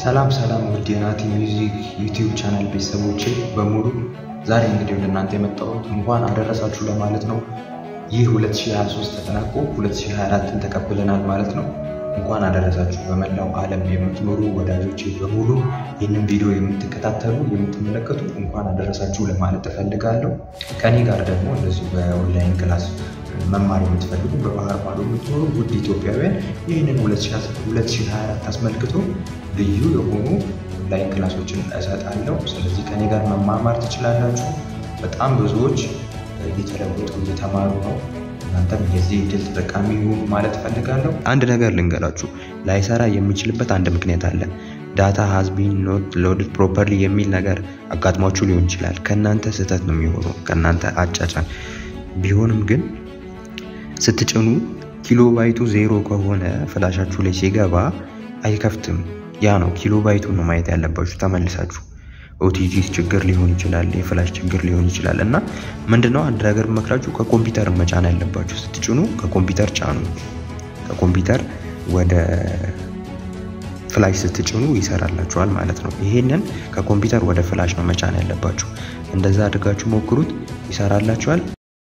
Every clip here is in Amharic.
ሰላም ሰላም ውድ የናቲ ሚውዚክ ዩቲዩብ ቻናል ቤተሰቦቼ በሙሉ ዛሬ እንግዲህ ወደ እናንተ የመጣሁት እንኳን አደረሳችሁ ለማለት ነው። ይህ 2023 ተጠናቆ 2024ን ተቀብለናል ማለት ነው። እንኳን አደረሳችሁ። በመላው ዓለም የምትኖሩ ወዳጆቼ በሙሉ ይህንን ቪዲዮ የምትከታተሉ የምትመለከቱ እንኳን አደረሳችሁ ለማለት እፈልጋለሁ። ከኔ ጋር ደግሞ እንደዚሁ በኦንላይን ክላስ መማር የምትፈልጉ በባህር ማዶ የምትኖሩ ውድ ኢትዮጵያውያን ይህንን 2024 አስመልክቶ ልዩ የሆኑ ኦንላይን ክላሶችን እሰጣለሁ። ስለዚህ ከኔ ጋር መማማር ትችላላችሁ። በጣም ብዙዎች እየተለወጡ እየተማሩ ነው። እናንተም የዚህ እድል ተጠቃሚ ይሁኑ ማለት እፈልጋለሁ። አንድ ነገር ልንገራችሁ፣ ላይሰራ የሚችልበት አንድ ምክንያት አለ። ዳታ ሃዝ ቢን ኖት ሎድድ ፕሮፐርሊ የሚል ነገር አጋጥሟችሁ ሊሆን ይችላል። ከእናንተ ስህተት ነው የሚሆነው፣ ከእናንተ አጫጫን ቢሆንም ግን ስትጭኑ ኪሎ ባይቱ ዜሮ ከሆነ ፍላሻችሁ ላይ ሲገባ አይከፍትም። ያ ነው ኪሎ ባይቱን ነው ማየት ያለባችሁ ተመልሳችሁ። ኦቲጂ ችግር ሊሆን ይችላል፣ የፍላሽ ችግር ሊሆን ይችላል። እና ምንድነው አንድ ነገር መክራችሁ ከኮምፒውተር መጫን ያለባችሁ ስትጭኑ፣ ከኮምፒውተር ጫኑ። ከኮምፒውተር ወደ ፍላሽ ስትጭኑ ይሰራላችኋል ማለት ነው። ይሄንን ከኮምፒውተር ወደ ፍላሽ ነው መጫን ያለባችሁ። እንደዛ አድርጋችሁ ሞክሩት፣ ይሰራላችኋል።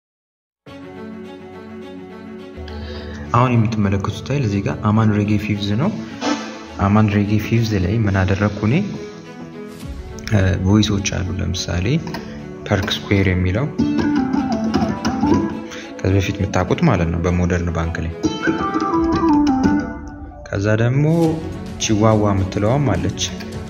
አሁን የምትመለከቱት ስታይል እዚህ ጋር አማን ሬጌ ፊቭዝ ነው። አማን ሬጌ ፊቭዝ ላይ ምን አደረግኩ እኔ ቮይሶች አሉ። ለምሳሌ ፐርክ ስኩዌር የሚለው ከዚህ በፊት የምታውቁት ማለት ነው በሞደርን ባንክ ላይ። ከዛ ደግሞ ቺዋዋ የምትለዋም አለች።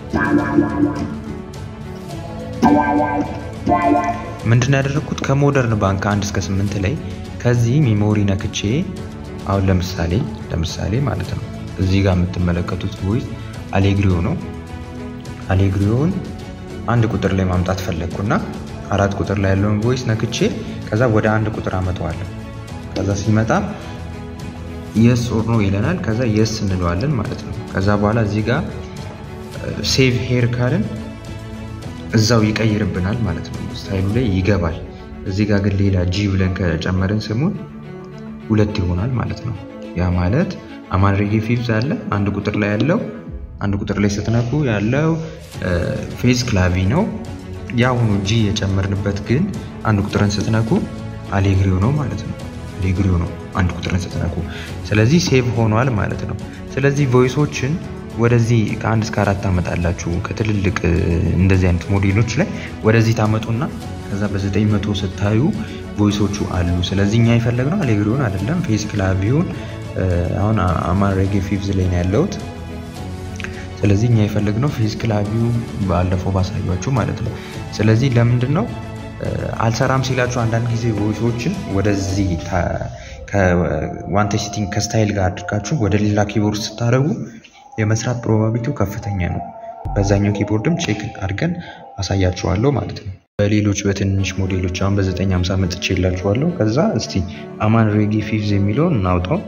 ምንድን ያደረግኩት ከሞደርን ባንክ አንድ እስከ ስምንት ላይ ከዚህ ሚሞሪ ነክቼ አሁን ለምሳሌ ለምሳሌ ማለት ነው እዚህ ጋር የምትመለከቱት ቮይስ አሌግሪዮ ነው። አሌግሪዮውን አንድ ቁጥር ላይ ማምጣት ፈለግኩና አራት ቁጥር ላይ ያለውን ቮይስ ነክቼ ከዛ ወደ አንድ ቁጥር አመጣዋለሁ። ከዛ ሲመጣ የስ ኦር ኖ ይለናል። ከዛ የስ እንለዋለን ማለት ነው። ከዛ በኋላ እዚህ ጋር ሴቭ ሄር ካልን እዛው ይቀይርብናል ማለት ነው። ስታይሉ ላይ ይገባል። እዚህ ጋር ግን ሌላ ጂ ብለን ከጨመርን ስሙን ሁለት ይሆናል ማለት ነው። ያ ማለት አማን ሬጌ ፊቭዝ አለ አንድ ቁጥር ላይ ያለው አንድ ቁጥር ላይ ስትነኩ ያለው ፌዝ ክላቪ ነው። የአሁኑ ጂ የጨመርንበት ግን አንድ ቁጥርን ስትነኩ አሌግሪዮ ነው ማለት ነው። አሌግሪዮ ነው አንድ ቁጥርን ስትነኩ። ስለዚህ ሴቭ ሆኗል ማለት ነው። ስለዚህ ቮይሶችን ወደዚህ ከአንድ እስከ አራት ታመጣላችሁ። ከትልልቅ እንደዚህ አይነት ሞዴሎች ላይ ወደዚህ ታመጡና ከዛ በዘጠኝ መቶ ስታዩ ቮይሶቹ አሉ። ስለዚህ እኛ የፈለግነው አሌግሪዮን አይደለም ፌዝ ክላቪውን አሁን አማን ሬጌ ፊቭዝ ላይ ነው ያለሁት። ስለዚህ እኛ የፈለግነው ፌዝ ክላቪው ባለፈው ባሳያችሁ ማለት ነው። ስለዚህ ለምንድን ነው አልሰራም ሲላችሁ አንዳንድ ጊዜ ቮይሶችን ወደዚህ ከዋን ሴቲንግ ከስታይል ጋር አድርጋችሁ ወደ ሌላ ኪቦርድ ስታደርጉ የመስራት ፕሮባቢሊቲው ከፍተኛ ነው። በዛኛው ኪቦርድም ቼክ አድርገን አሳያችኋለሁ ማለት ነው። በሌሎች በትንሽ ሞዴሎች አሁን በ950 መጥቼ የላችኋለሁ። ከዛ እስቲ አማን ሬጌ ፊቭዝ የሚለውን እናውጣው።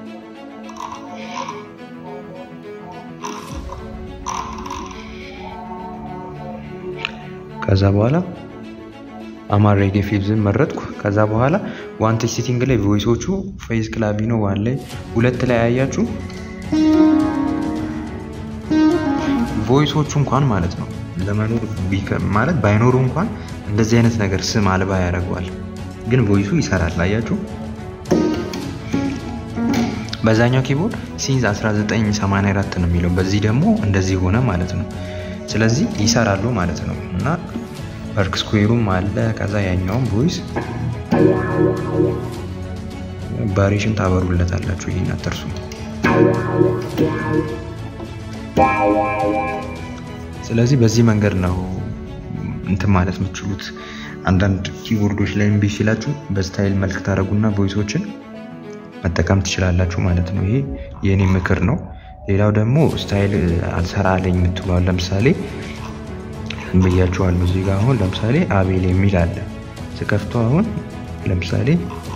ከዛ በኋላ አማን ሬጌ ፊቭዝን መረጥኩ። ከዛ በኋላ ዋን ቴች ሴቲንግ ላይ ቮይሶቹ ፌዝ ክላቪኖ ዋን ላይ ሁለት ላይ ያያችሁ ቮይሶቹ እንኳን ማለት ነው ለመኖር ማለት ባይኖሩ እንኳን እንደዚህ አይነት ነገር ስም አልባ ያደርገዋል። ግን ቮይሱ ይሰራል። አያችሁ በዛኛው ኪቦርድ ሲንዝ 1984 ነው የሚለው፣ በዚህ ደግሞ እንደዚህ ሆነ ማለት ነው። ስለዚህ ይሰራሉ ማለት ነው እና ፐርክ ስኩዌሩም አለ። ከዛ ያኛውም ቮይስ ባሪሽን ታበሩለታላችሁ። ይህን አትርሱ። ስለዚህ በዚህ መንገድ ነው እንትን ማለት የምትችሉት። አንዳንድ ኪቦርዶች ላይ እምቢ ሲላችሁ በስታይል መልክ ታደረጉና ቮይሶችን መጠቀም ትችላላችሁ ማለት ነው። ይሄ የእኔ ምክር ነው። ሌላው ደግሞ ስታይል አልሰራ አለኝ የምትለዋል ለምሳሌ ብያችኋለሁ። እዚህ ጋር አሁን ለምሳሌ አቤል የሚል አለ። ስከፍቶ አሁን ለምሳሌ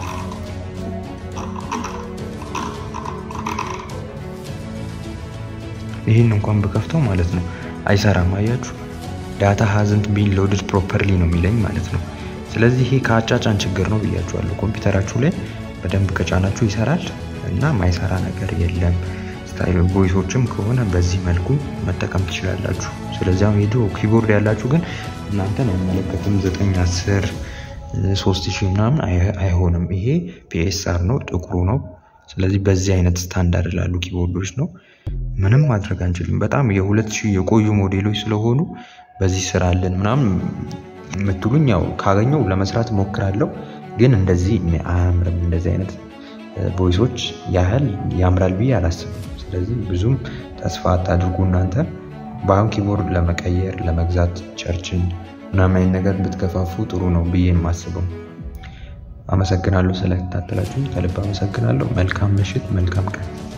ይህን እንኳን ብከፍተው ማለት ነው አይሰራም። አያችሁ ዳታ ሀዝንት ቢን ሎድድ ፕሮፐርሊ ነው የሚለኝ ማለት ነው። ስለዚህ ይሄ ከአጫጫን ችግር ነው ብያችኋለሁ። ኮምፒውተራችሁ ላይ በደንብ ከጫናችሁ ይሰራል እና ማይሰራ ነገር የለም። ስታይል ቮይሶችም ከሆነ በዚህ መልኩ መጠቀም ትችላላችሁ። ስለዚህ አሁን የድሮ ኪቦርድ ያላችሁ ግን እናንተን አይመለከትም። ዘጠኝ አስር ሶስት ሺህ ምናምን አይሆንም። ይሄ ፒኤስአር ነው፣ ጥቁሩ ነው። ስለዚህ በዚህ አይነት ስታንዳርድ ላሉ ኪቦርዶች ነው። ምንም ማድረግ አንችልም። በጣም የሁለት ሺህ የቆዩ ሞዴሎች ስለሆኑ በዚህ ስራ አለን ምናምን የምትሉኝ ያው ካገኘው ለመስራት ሞክራለሁ። ግን እንደዚህ አያምርም። እንደዚህ አይነት ቮይሶች ያህል ያምራል ብዬ አላስብም። ስለዚህ ብዙም ተስፋ አታድርጉ እናንተ በአሁን ኪቦርድ ለመቀየር ለመግዛት ቸርችን ምናምን አይነት ነገር ብትገፋፉ ጥሩ ነው ብዬ የማስበው። አመሰግናለሁ ስለተከታተላችሁ ከልብ አመሰግናለሁ። መልካም ምሽት፣ መልካም ቀን